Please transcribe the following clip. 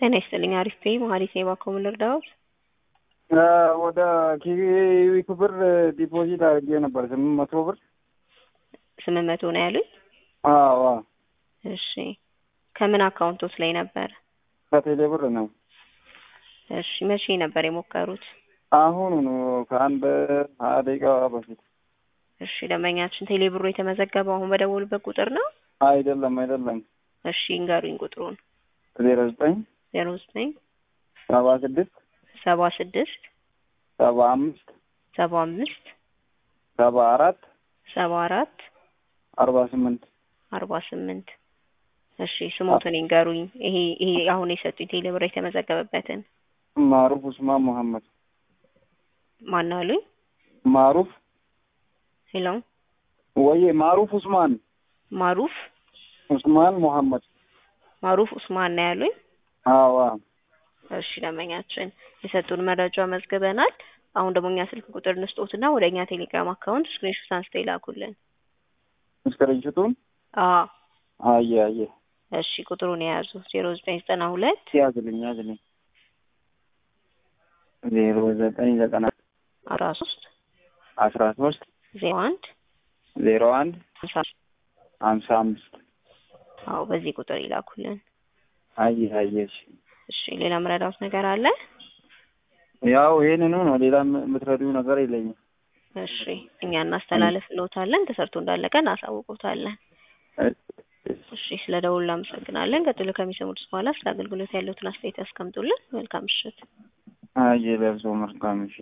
ጤና ይስጥልኝ። አሪፍ ነኝ። መሀሌት ነኝ። እባክዎ ምን ልርዳዎት? ወደ ኪዊክ ብር ዲፖዚት አድርጌ ነበር ስምንት መቶ ብር። ስምንት መቶ ነው ያሉኝ? አዎ እሺ ከምን አካውንቶት ላይ ነበር? ከቴሌ ብር ነው። እሺ መቼ ነበር የሞከሩት? አሁኑ ነው ከአንድ ሀያ ደቂቃ በፊት። እሺ ደንበኛችን ቴሌ ብሩ የተመዘገበው አሁን በደወሉበት ቁጥር ነው? አይደለም አይደለም። እሺ እንገሩኝ ቁጥሩን። ዜሮ ዘጠኝ ዜሮ ዘጠኝ ሰባ ስድስት ሰባ ስድስት ሰባ አምስት ሰባ አምስት ሰባ አራት ሰባ አራት አርባ ስምንት አርባ ስምንት እሺ ስሞትን ይንገሩኝ። ይሄ ይሄ አሁን የሰጡኝ ቴሌ ብር የተመዘገበበትን ማሩፍ ኡስማን መሐመድ። ማን አሉኝ? ማሩፍ ሄሎ ወይ ማሩፍ ኡስማን ማሩፍ ኡስማን መሐመድ። ማሩፍ ኡስማን ነው ያሉኝ? አዎ እሺ ደንበኛችን የሰጡን መረጃ መዝግበናል። አሁን ደግሞ እኛ ስልክ ቁጥር እንስጦትና ወደ እኛ ቴሌግራም አካውንት ስክሪንሾት አንስተው ይላኩልን። ስክሪንሾቱን አዎ አየ አየ እሺ ቁጥሩን የያዙ ዜሮ ዘጠኝ ዘጠና ሁለት ያዝልኝ ያዝልኝ ዜሮ ዘጠኝ ዘጠና አስራ ሶስት አስራ ሶስት ዜሮ አንድ ዜሮ አንድ ሀምሳ ሀምሳ አምስት አዎ በዚህ ቁጥር ይላኩልን። አየ አየ እሺ እሺ ሌላ ምረዳውት ነገር አለ? ያው ይሄንኑ ነው። ሌላ የምትረዱ ነገር የለኝም። እሺ እኛ እናስተላልፍልዎታለን። ተሰርቶ እንዳለቀ እናሳውቅዎታለን። እሺ ስለ ደውሉ እናመሰግናለን። ቀጥሎ ከሚሰሙት በኋላ ስለ አገልግሎት ያለዎትን አስተያየት ያስቀምጡልን። መልካም ምሽት። አየ ለብሶ መልካም ምሽት